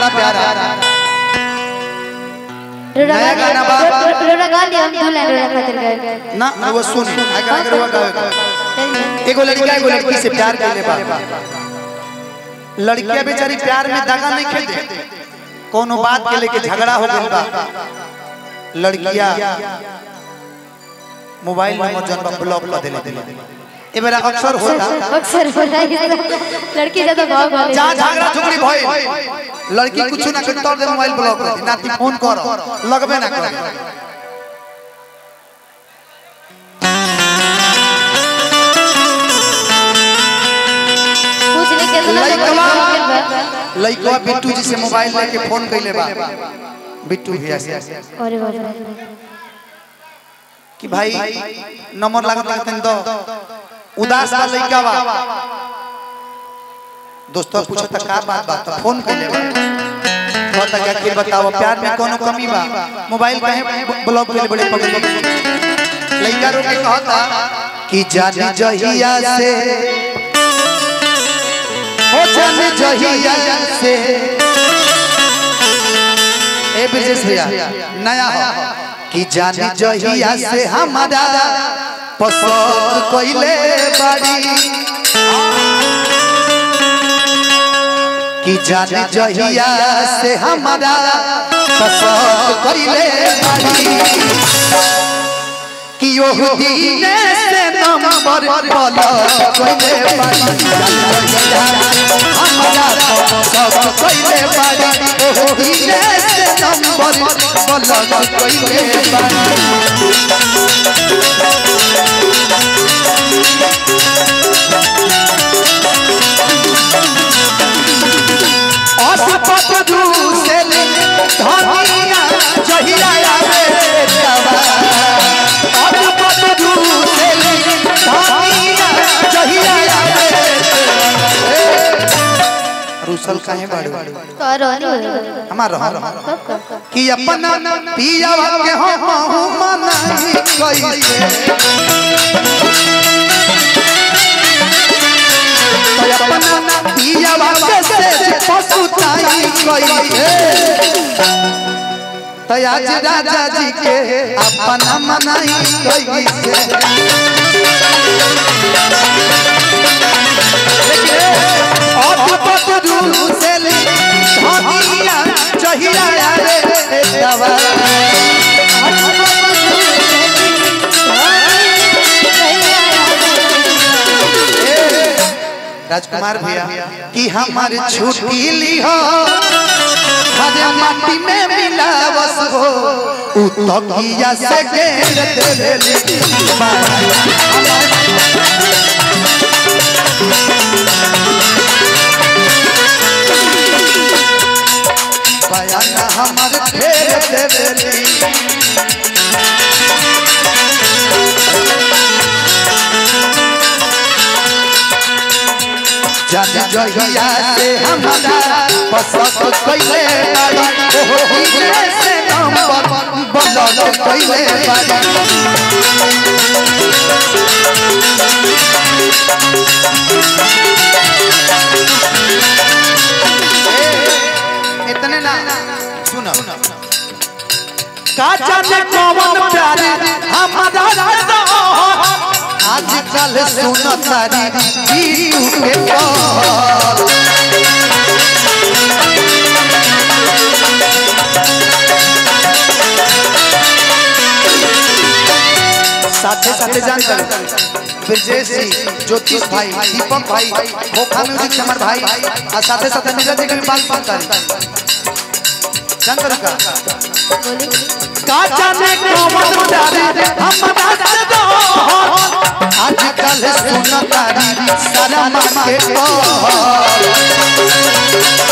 बड़ा प्यारा रोड़ा नया गा गाना बा। रो- रोड़ा गा लिया हम दो लाइन रोड़ा खातिर गा ना वो सुन आगे आगे रुआ गावे एगो लड़का एगो लड़की से प्यार कैले बा लड़किया बेचारी प्यार में दगा नहीं खेते कोनो बात के लेके झगड़ा हो गइल बा लड़किया मोबाइल नंबर जन बा ब्लॉक कर देले देले ए बेरा अक्सर होता अक्सर होता है लड़की ज्यादा भाव भाव जहाँ झगड़ा झुगड़ी भइल लड़की कुछ ना कर दे मोबाइल ब्लॉक कर दी नाती फोन कर लगबे ना कर पूछने के तो लइकवा लगा लइकवा बिट्टू जी से मोबाइल लेके फोन कइले बा बिट्टू भैया से अरे बाप रे कि भाई नंबर लागत लागत दो उदास बा लइका बा दोस्तों पूछता का बात बा तो फोन कइले बा कहता क्या कि बताओ प्यार में कोनो कमी बा मोबाइल काहे ब्लॉक कइले बड़े पगली लइका रो के कहता कि जानी जहिया से हो जानी जहिया से ए ब्रजेश भैया नया हो कि जानी जहिया से हमारा पसंद कइले बाड़ी कि जानी जहिया से हमारा पसंद कइले बाड़ी कि ओह दीने से नंबर बोल कइले बाड़ी जानी जहिया हमारा पसंद कइले बाड़ी ओह दीने से नंबर बोल कइले बाड़ी अटपट दूसरे धनिया जहिया आवे जवा अटपट दूसरे धनिया जहिया आवे रुसल काहे बाड़ू तो रोनी हो हमार रह कब कब कि अपना पियावा के हम मनाई कैसे तो अपना पियावा के से पसुताई कैसे तो आज राजा जी के अपना मनाई कैसे अटपट रूसेली धनिया जहिया रे दवा राजकुमार भैया कि हमार छुट्टी ली हो हरे माटी में मिलावस हो उ तकिया से घेर देली बयान हमार घेर देली जान जहिया से हमारा पसंद कइले बाड़ी ओहो दिले से नंबर बदल कइले बाड़ी ए, इतने ना सुनो का जाने कौन प्यार हमारा आजकल सुनो तारी बीतू के कौन साथे साथे जान कर ब्रजेश जी ज्योतिष भाई दीपक भाई खोखा म्यूजिक चमर भाई और साथे साथे नीरज जी के भी बात सुनता है जान कर का का जाने कौन प्यारे हमरा से दो आजकल सुन तारी सारा मामा के कौन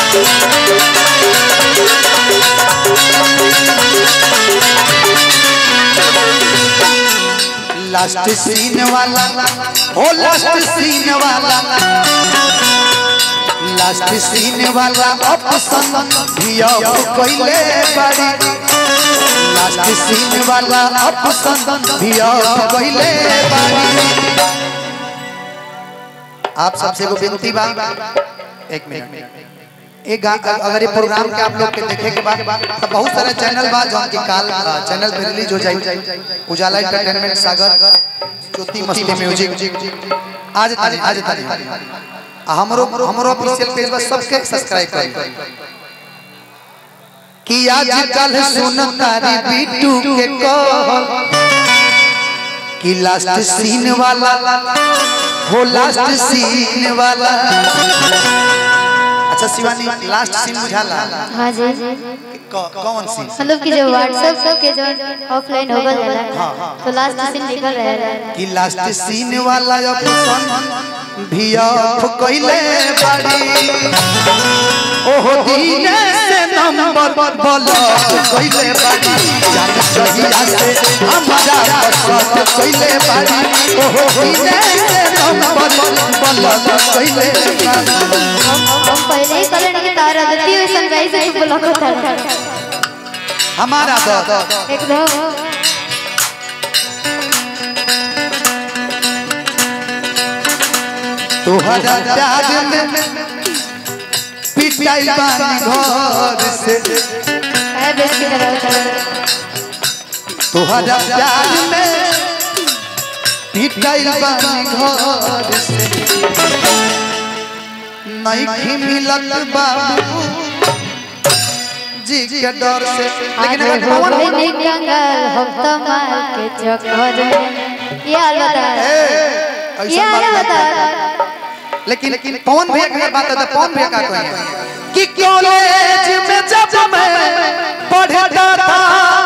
लास्ट सीन वाला हो लास्ट सीन वाला लास्ट सीन वाला ऑप्शन भी अब कोइले बड़ी लास्ट सीन वाला ऑप्शन भी अब कोइले बड़ी आप सबसे को विनती बा एक मिनट एक गा- अगर ये प्रोग्राम के आप लोग के देखे के बाद तो बहुत सारे चैनल बा जौन की काल चैनल पे रिलीज हो जाई उजाला एंटरटेनमेंट सागर ज्योति मस्ती म्यूजिक आज तारी आज तारी आ हमरो हमरो ऑफिशियल पेज पर सबके सब्सक्राइब करी कि आज कल सुन तारी बीटू के कॉल कि लास्ट सीन वाला हो लास्ट सीन वाला अच्छा शिवानी लास्ट सीन बुझाला हाँ जी क- कौन सीन मतलब कि जो व्हाट्सएप के जो ऑफलाइन हो गल है तो लास्ट सीन निकल रहा है कि लास्ट सीन वाला ऑप्शन भी ऑफ कइले बाड़ी ओहो दीने से नंबर ब्लॉक कइले बाड़ी जान चहिया से हमारा पसंद कइले बाड़ी ओहो दीने से नंबर ब्लॉक कइले बाड़ी हम पहले ही कलन की तार आदती हुई संगाई से ब्लॉक होता है हमारा दर्द एकदम तोहरा प्यार में पिटाई बानी घर से है बेस की तरह होता है तोहरा प्यार में पिटाई बानी घर से नहीं मिलत बाबू जी के डर से आज लेकिन अगर हो पवन गई नहीं कंगाल हम तो मार के चक्कर में ये हाल बता ए, ये ऐसा हाल बात बता नहीं। लेकिन लेकिन पवन भैया की अगर बात है तो पवन भैया का कहें कि कॉलेज में जब मैं पढ़ता था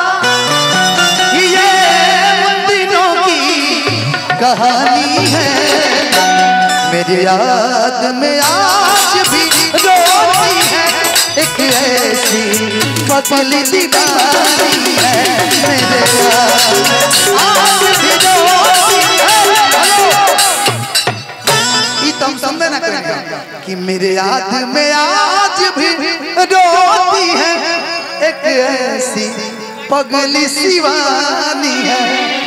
ये उन दिनों की कहानी है मेरी याद में आज भी रोती है एक ऐसी पतली दीवानी है मेरे याद आज भी रोती है ई तुम समझे ना करेंगे कि मेरे याद में आज भी रोती है एक ऐसी पगली शिवानी है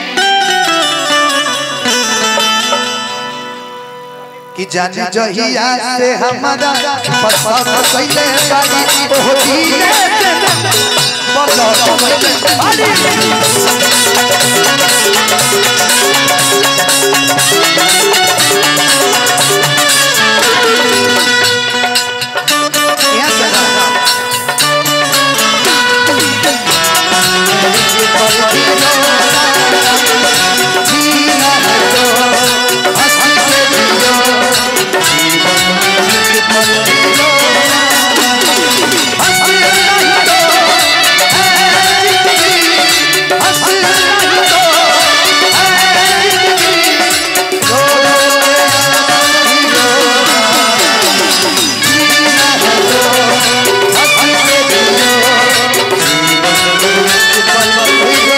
कि जाने जहिया से हमारा पसंद कैले बाड़ी ओह दीने से बदल कैले बाड़ी यहाँ से ना। जीना है तो हंस के जियो, जीवन एक पल जियो। हंस नहीं तो है जिंदगी, हंस नहीं तो है जिंदगी। रो रो के ही रोना। जीना है तो हंस के जियो, जीवन एक पल जियो।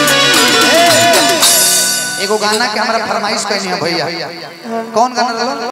एगो गाना के हमरा फरमाइश कहनी है भैया कौन गाना रहा